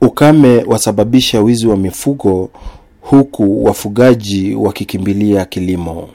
Ukame wasababisha wizi wa mifugo huku wafugaji wakikimbilia kilimo.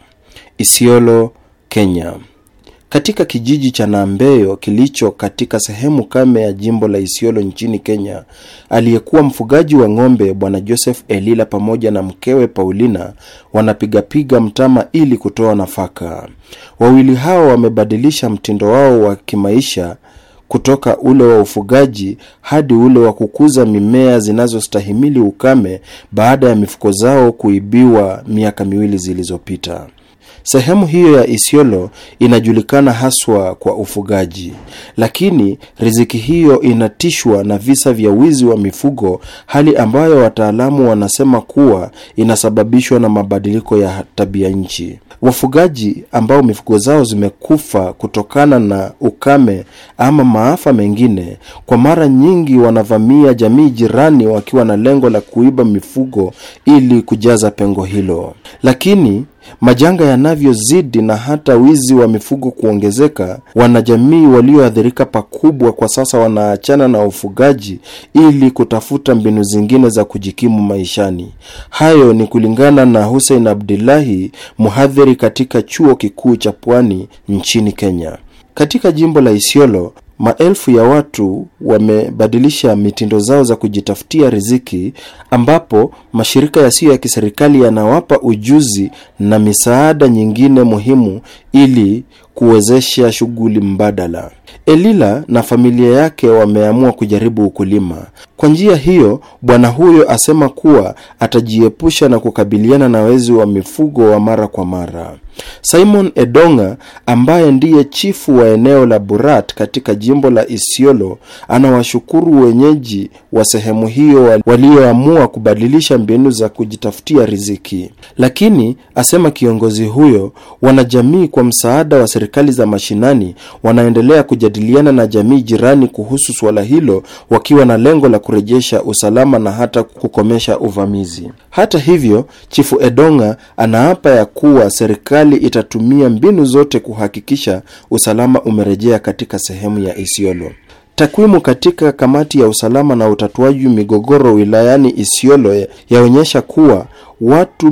Isiolo, Kenya. Katika kijiji cha Nambeyo kilicho katika sehemu kame ya jimbo la Isiolo nchini Kenya, aliyekuwa mfugaji wa ng'ombe Bwana Joseph Elila pamoja na mkewe Paulina wanapigapiga mtama ili kutoa nafaka. Wawili hao wamebadilisha mtindo wao wa kimaisha kutoka ule wa ufugaji hadi ule wa kukuza mimea zinazostahimili ukame baada ya mifuko zao kuibiwa miaka miwili zilizopita. Sehemu hiyo ya Isiolo inajulikana haswa kwa ufugaji, lakini riziki hiyo inatishwa na visa vya wizi wa mifugo, hali ambayo wataalamu wanasema kuwa inasababishwa na mabadiliko ya tabia nchi. Wafugaji ambao mifugo zao zimekufa kutokana na ukame ama maafa mengine, kwa mara nyingi wanavamia jamii jirani wakiwa na lengo la kuiba mifugo ili kujaza pengo hilo. Lakini majanga yanavyozidi na hata wizi wa mifugo kuongezeka, wanajamii walioathirika pakubwa kwa sasa wanaachana na ufugaji ili kutafuta mbinu zingine za kujikimu maishani. Hayo ni kulingana na Hussein Abdullahi, mhadhiri katika chuo kikuu cha Pwani nchini Kenya. Katika jimbo la Isiolo, maelfu ya watu wamebadilisha mitindo zao za kujitafutia riziki, ambapo mashirika yasiyo ya kiserikali yanawapa ujuzi na misaada nyingine muhimu ili kuwezesha shughuli mbadala. Elila na familia yake wameamua kujaribu ukulima. Kwa njia hiyo, bwana huyo asema kuwa atajiepusha na kukabiliana na wezi wa mifugo wa mara kwa mara. Simon Edonga ambaye ndiye chifu wa eneo la Burat katika jimbo la Isiolo anawashukuru wenyeji wa sehemu hiyo walioamua kubadilisha mbinu za kujitafutia riziki. Lakini asema kiongozi huyo, wanajamii kwa msaada wa serikali za mashinani wanaendelea kujadiliana na jamii jirani kuhusu suala hilo wakiwa na lengo la kurejesha usalama na hata kukomesha uvamizi. Hata hivyo, chifu Edonga anaapa ya kuwa serikali itatumia mbinu zote kuhakikisha usalama umerejea katika sehemu ya Isiolo. Takwimu katika kamati ya usalama na utatuaji migogoro wilayani Isiolo yaonyesha kuwa watu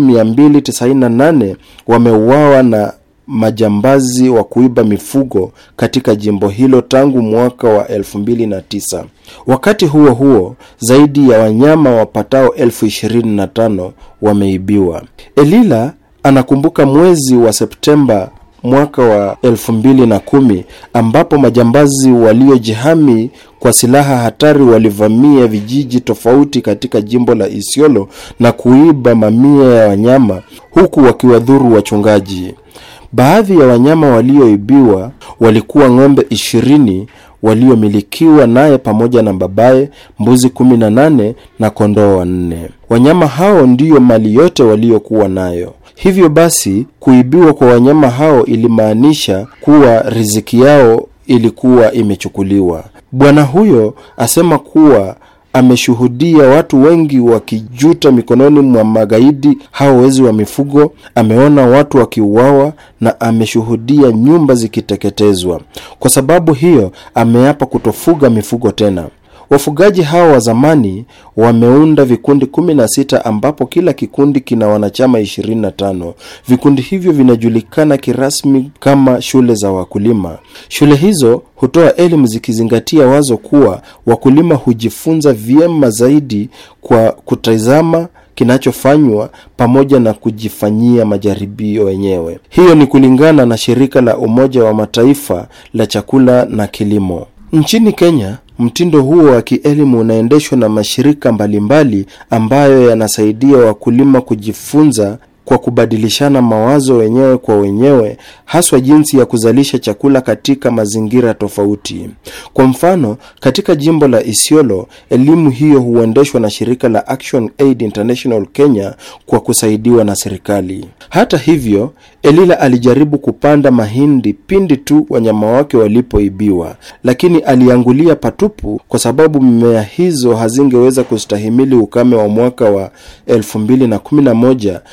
298 wameuawa na majambazi wa kuiba mifugo katika jimbo hilo tangu mwaka wa 2009. Wakati huo huo, zaidi ya wanyama wapatao elfu ishirini na tano wameibiwa. Elila anakumbuka mwezi wa Septemba mwaka wa elfu mbili na kumi ambapo majambazi waliojihami kwa silaha hatari walivamia vijiji tofauti katika jimbo la Isiolo na kuiba mamia ya wanyama huku wakiwadhuru wachungaji. Baadhi ya wanyama walioibiwa walikuwa ng'ombe ishirini waliomilikiwa naye pamoja na babaye, mbuzi kumi na nane na kondoo wanne. Wanyama hao ndiyo mali yote waliokuwa nayo. Hivyo basi, kuibiwa kwa wanyama hao ilimaanisha kuwa riziki yao ilikuwa imechukuliwa. Bwana huyo asema kuwa ameshuhudia watu wengi wakijuta mikononi mwa magaidi hao wezi wa mifugo. Ameona watu wakiuawa na ameshuhudia nyumba zikiteketezwa. Kwa sababu hiyo, ameapa kutofuga mifugo tena. Wafugaji hao wa zamani wameunda vikundi 16 ambapo kila kikundi kina wanachama 25. Vikundi hivyo vinajulikana kirasmi kama shule za wakulima. Shule hizo hutoa elimu zikizingatia wazo kuwa wakulima hujifunza vyema zaidi kwa kutazama kinachofanywa pamoja na kujifanyia majaribio wenyewe. Hiyo ni kulingana na shirika la Umoja wa Mataifa la chakula na kilimo. Nchini Kenya, mtindo huo wa kielimu unaendeshwa na mashirika mbalimbali ambayo yanasaidia wakulima kujifunza kwa kubadilishana mawazo wenyewe kwa wenyewe, haswa jinsi ya kuzalisha chakula katika mazingira tofauti. Kwa mfano, katika jimbo la Isiolo, elimu hiyo huendeshwa na shirika la Action Aid International Kenya kwa kusaidiwa na serikali. Hata hivyo, Elila alijaribu kupanda mahindi pindi tu wanyama wake walipoibiwa, lakini aliangulia patupu kwa sababu mimea hizo hazingeweza kustahimili ukame wa mwaka wa 2011 ulio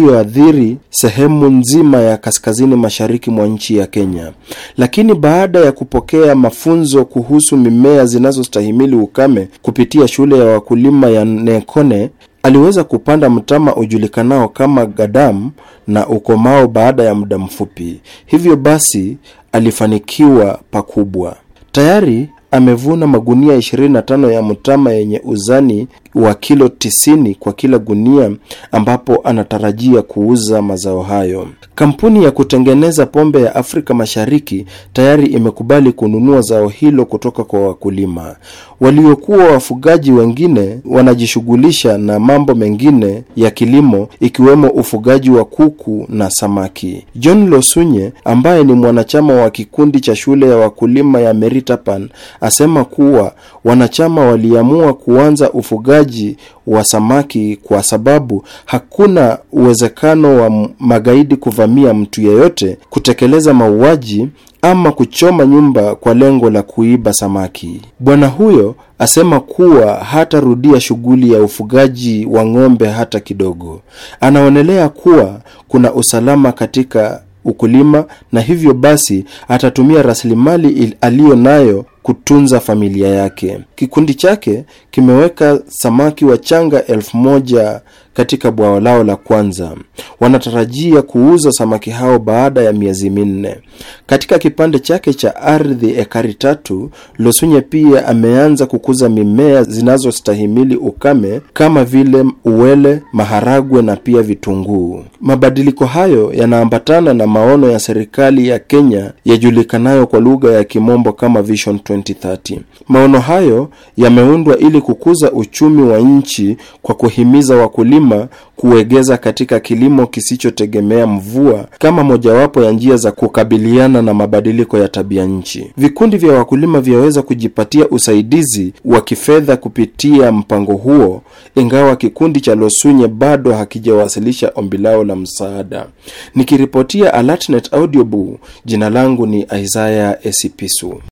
iliyoathiri sehemu nzima ya kaskazini mashariki mwa nchi ya Kenya. Lakini baada ya kupokea mafunzo kuhusu mimea zinazostahimili ukame kupitia shule ya wakulima ya Nekone, aliweza kupanda mtama ujulikanao kama gadam na ukomao baada ya muda mfupi. Hivyo basi alifanikiwa pakubwa. Tayari amevuna magunia 25 ya mtama yenye uzani wa kilo 90 kwa kila gunia, ambapo anatarajia kuuza mazao hayo. Kampuni ya kutengeneza pombe ya Afrika Mashariki tayari imekubali kununua zao hilo kutoka kwa wakulima. Waliokuwa wafugaji wengine wanajishughulisha na mambo mengine ya kilimo ikiwemo ufugaji wa kuku na samaki. John Losunye ambaye ni mwanachama wa kikundi cha shule ya wakulima ya Meritapan asema kuwa wanachama waliamua kuanza ufugaji wa samaki kwa sababu hakuna uwezekano wa magaidi kuvamia mtu yeyote, kutekeleza mauaji ama kuchoma nyumba kwa lengo la kuiba samaki. Bwana huyo asema kuwa hatarudia shughuli ya ufugaji wa ng'ombe hata kidogo. Anaonelea kuwa kuna usalama katika ukulima na hivyo basi atatumia rasilimali aliyo nayo kutunza familia yake. Kikundi chake kimeweka samaki wachanga elfu moja katika bwawa lao la kwanza. Wanatarajia kuuza samaki hao baada ya miezi minne. Katika kipande chake cha ardhi ekari tatu, Losunye pia ameanza kukuza mimea zinazostahimili ukame kama vile uwele, maharagwe na pia vitunguu. Mabadiliko hayo yanaambatana na maono ya serikali ya Kenya yajulikanayo kwa lugha ya Kimombo kama Vision 2030. Maono hayo yameundwa ili kukuza uchumi wa nchi kwa kuhimiza wakulima kuegeza katika kilimo kisichotegemea mvua kama mojawapo ya njia za kukabiliana na mabadiliko ya tabia nchi. Vikundi vya wakulima vyaweza kujipatia usaidizi wa kifedha kupitia mpango huo, ingawa kikundi cha Losunye bado hakijawasilisha ombi lao la msaada. Nikiripotia Alatnet Audiobook, jina langu ni Isaiah Esipisu.